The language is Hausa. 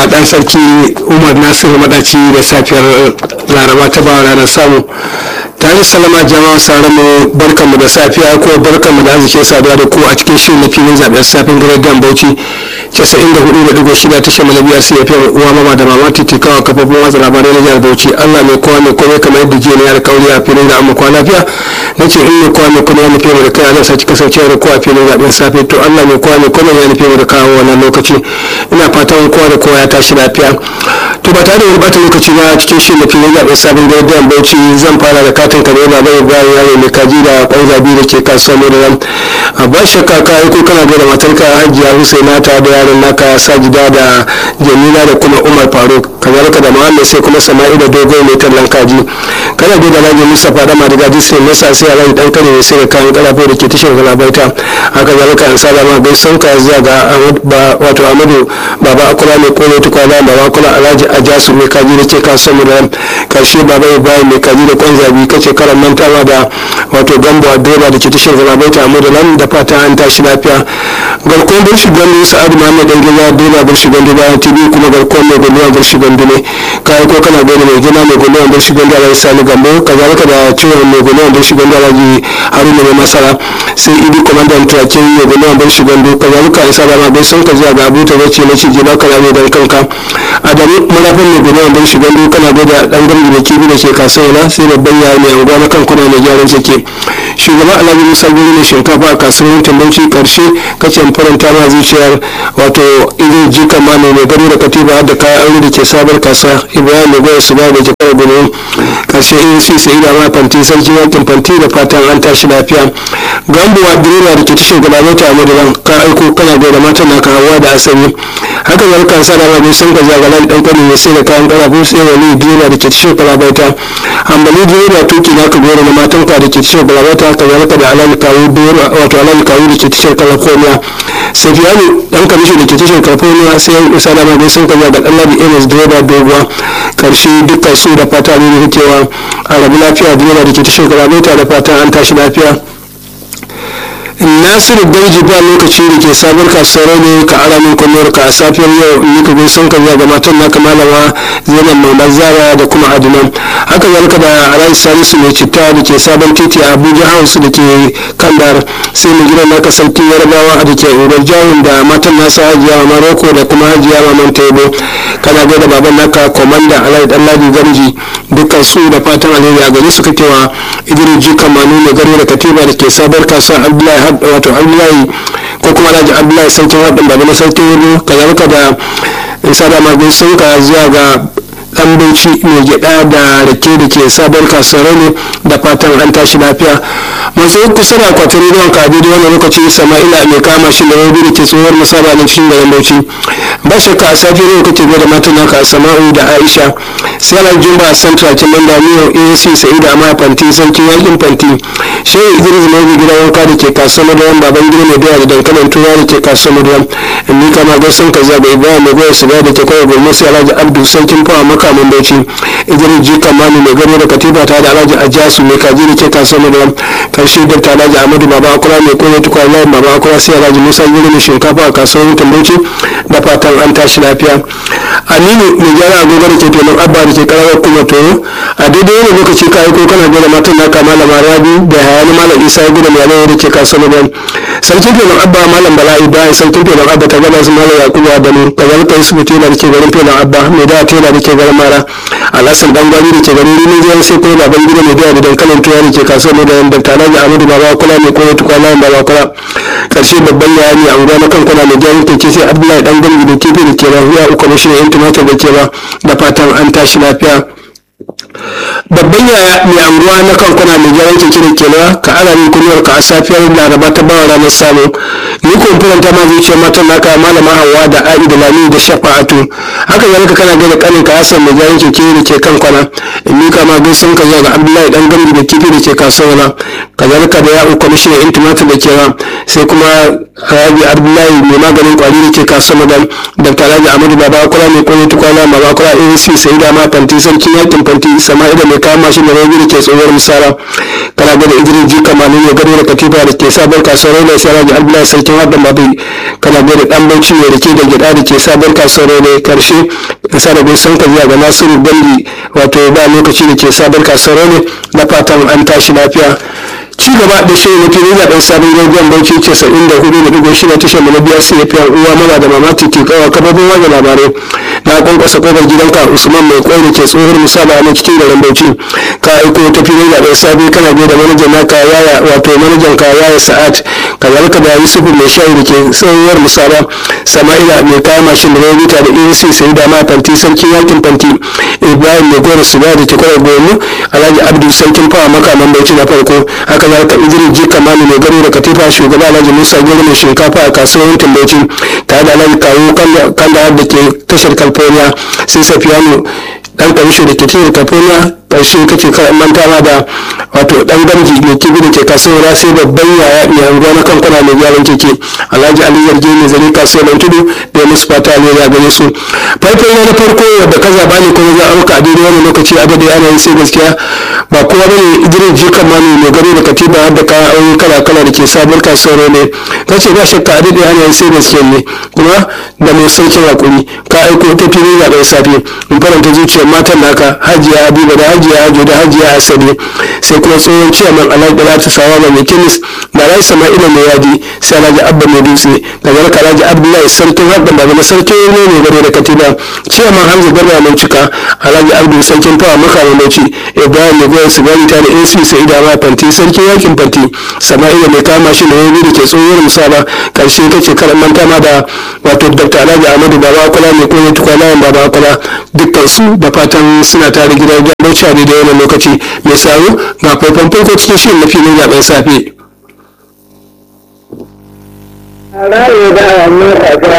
da dan sarki umar nasiru madaci da safiyar laraba ta bawa ranar samu tare salama jama'a sauran mu barkanmu da safiya ko barkanmu da arzikin saduwa da ku a cikin shirin na filin zaben safin gidan bauchi 94.6 tashar malabiyar cfm uwa mama da mama titikawa kafofin watsa labarai na jihar bauchi allah mai kowa mai komai kamar yadda jiya ne ya alkawari a filin da amma kwa lafiya na ce in mai kowa mai komai ya nufi mu da kai allah sake kasancewa da kowa filin zaben safe to allah mai kowa mai komai ya nufi mu da kawo wannan lokaci ina fatan kowa da kowa ya tashi lafiya to ba tare da wani bata lokaci ba cikin shirin na filin zaben sabon gidan bauchi zan fara da katin ka ne ba bai bayan yaro mai kaji da kwan zabi da ke kasuwa mai da nan ba shakka ka aiko kana da matarka hajiya husaina ta da yaron naka sajida da jamila da kuma umar faruk kazalika da muhammad sai kuma sama'i da dogo mai tallan kaji kana da alhaji mustapha da madiga disney masa sai alhaji dan kare ne sai da kayan karafo da ke tashar galabaita haka zalika an sada ma bai son ka zuwa ga wato amadu baba akula mai kone tukwana baba akula alhaji ajasu mai kaji da ke kasuwa mu da karshe baba ibrahim mai kaji da kwan zabi kace karan mantawa da wato gambo a direba da ke tashar galabaita mu da nan da fata an tashi lafiya garkon burshi gandu sa'adu muhammad dan gida direba burshi gandu bayan tv kuma garkon mai gulluwa burshi gandu ne kayan ko kana gani mai gina mai gulluwa burshi gandu alhaji sani gambo kazalika da ciwon mai gulluwa burshi gandu alhaji haruna mai masara sai idi kwamandan turakin mai gulluwa burshi gandu kazalika isa da ma bai son ka zuwa ga abuta wacce na ci jina kana mai dan kanka adamu marafin mai gulluwa burshi gandu kana gada dan gambi da kibi da ke kasuwa sai babban yaya mai anguwa na kan kuna mai gyaran sake shugaba alhaji musa guri ne shinkafa a kasuwar tambanci karshe kace faranta ma zuciyar wato irin jika ma mai gado da katiba da kayan aure da ke sabar kasuwa ibrahim mai goya su ba da jakar gudu karshe in sai sai da ma fanti sarki yankin fanti da fatan an tashi lafiya gambuwa direba da ke tashar gaba ta madaran ka aiko kana da matan naka hawa da asali haka zalika sa da ma sun ga zagalan dan kwani mai sai da kayan karafu sai wani direba da ke tashar galabaita hambali direba tuki naka gora na matan ka da ke tashar galabaita haka zalika da alal kawo dora wato alal kawo da ke tashar california safiyanu dan kamishin da ke tashar california sai yan isa da ma sun ga ga dan labi ms direba doguwa karshe dukkan su da fata ne da cewa a rabu lafiya direba da ke tashar galabaita da fata an tashi lafiya nasiru barji ba lokaci da ke sabar kasuwar ne ka ara min kullum ka a safiyar yau ni ka gai sun kaza ga matan naka malama zainab mamman zara da kuma adinan haka zalika da alhaji salisu mai citta da ke sabon titi a abuja house da ke kandar sai mu gidan naka sarki yarabawa da ke ungar jahun da matan nasa hajiya wa maroko da kuma hajiya maman taibo kana ga da baban naka komanda alhaji danladi gamji dukkan su da fatan alheri a gari su kakewa idris jikan manu mai gari da katiba da ke sabar kasuwar abdullahi wato abdullahi ko kuma alhaji abdullahi sarkin haɗin baba na sarkin wuri kazalika da isa da magun sun ka zuwa ga dan bauchi mai gyada da rake da ke sabon kasuwar ne da fatan an tashi lafiya masu kusa da akwatin rediyon ka da wani lokaci sama'ila mai kama shi da wani da ke tsohuwar musaba na cikin garin bauchi ba shakka a safiyar yau kake da matan naka sama'u da aisha sai ala jumba central kin manda miyo asc sa'ida amma fanti sarkin yakin fanti shehu idris mai gidan wanka da ke kasuwar madawan baban gida mai doya da dankalin turawa da ke kasuwar madawan in ni kama gaisun ka zaga ibrahim mai goya shiga da ke kawai gulma sai alhaji abdu sarkin fawa maka mun bauchi idris jika mani mai gano da katiba ta da alhaji ajasu mai kaji da ke kasuwar madawan karshe da ta alhaji amadu baba akura mai koyo tukwa layin baba akura sai alhaji musa gini mai shinkafa a kasuwar yankin bauchi da fatan an tashi lafiya aminu mai gyara agogo da ke tonon abba da ke karawar kuma toyo a daidai wani lokaci ka aiko kana gwada matan naka malama rabi da hayani malam isa ya gudu mai da ke kasuwar madawan sarkin tonon abba malam bala ibrahim sarkin tonon abba ta gaba su malam yakubu adamu kazalika yusuf tela da ke garin tonon abba mai da tela da ke garin mara alhassan dan gwari da ke garin rinin jiyan sai kuma baban gida mai da dankalin tuwa da ke kasuwar madawan da tare da amadu baba kula mai koyo tukwana baba kula karshe babban yayani a unguwa na kankana mai gyaran keke sai abdullahi dan gambi da kifi da ke rahuya uku na shirin yan tumatir da ke ba da fatan an tashi lafiya babban yaya mai anguwa na kankuna mai gyaran keke da ke ka ana min kunyar ka a safiyar laraba ta bawa ranar samu ni ko faranta ma zuciyar matan naka malama hawa da a'i da lami da shafa'atu haka zalika kana ga da kanin ka hasan mai gyaran keke da ke kankana in ni kama gaisan ka zuwa ga abdullahi dan gambi da kifi da ke kasuwa kazalika da ya'u kwamishinan yan tumatir da ke sai kuma rabi abdullahi mai maganin kwari da ke kasuwa da dr alhaji amadu baba kula mai kwanye tukwana baba kula asc sai da ma fanti sarkin yakin fanti sama'ila mai kama shi da rabi da ke tsohuwar misara kana gada idris ji kamanin ya gado da katifa da ke sabon kasuwar ne sai alhaji abdullahi sarkin hadda babu kana gada dan bauchi ne da ke da gida da ke sabon kasuwar ne karshe isa da bai san ka zuwa ga nasiru balli wato ba lokaci da ke sabon kasuwar ne na fatan an tashi lafiya ci gaba da shirin na filin zaɓen sabon rediyon bauchi ce sa'in da hudu da ɗigo shida tashar mu na biyar sai ya fiye uwa mana da mamaki ke kawo kafofin wajen labarai na kwankwasa kofar gidanka usman mai kwai da ke tsohon misali a cikin garin bauchi ka aiko ta filin zaɓen sabon kana biyu da manajan naka yaya wato manajan ka yaya sa'ad kazalika da yusufu mai shayi da ke tsohuwar misala sama'ila mai kayan mashin da rarrita da ec sai da ma fanti sarkin yakin fanti ibrahim mai gora su da ke kwarar gonu alhaji abdu sarkin fawa makaman bauchi na farko haka za ka idris ji kamani mai garo da katifa shugaba alhaji musa gero mai shinkafa a kasuwar yankin bauchi tare da alhaji kawo kanda da ke tashar california sai safiyanu dan karshe da ke tashar california karshe kake kan mantawa da wato dan gamji mai kibi da ke kasuwar sai babban yaya mai anguwa na kan kwana mai gyaran keke alhaji ali yarje mai zare kasuwar tudu da ya musu fata ne ya gare su faifai na farko wadda ka zaba ne kuma za a auka a daidai wani lokaci a daidai ana yi sai gaskiya ba kowa bane idris jikan mani mai gado da katiba har da kayan aure kala kala da ke sabon kasuwar ne ka ce ba shakka a daidai ana yi sai gaskiya ne kuma da mai saukin hakuri ka aiko ta fili ga ɗan safe in faranta zuciyar matan naka hajiya habiba da hajiya hajo da hajiya asali sai kuma tsohon ciyaman alhaji da ta sawa mai kemis da rai sama'ila mai yadi sai alhaji abba mai dutse da garka alhaji abdullahi sarkin haɗin da zama sarkin ne mai gado da katiba ciyaman hamza garba mai cika alhaji abdu sarkin fawa maka mai bauchi ibrahim mai goyon sigari ta da ac sai idama fanti sarkin yakin fanti sama'ila mai kama shi da wani da ke tsohuwar musaba karshe ta ce karan manta ma da wato dr alhaji ahmadu baba akwala mai koyo tukwalayan baba akwala dukkan su da fatan suna tare gidan gidan bauchi a daidai wannan lokaci mai saro ga faifan farko cikin shirin na filin zaben safe.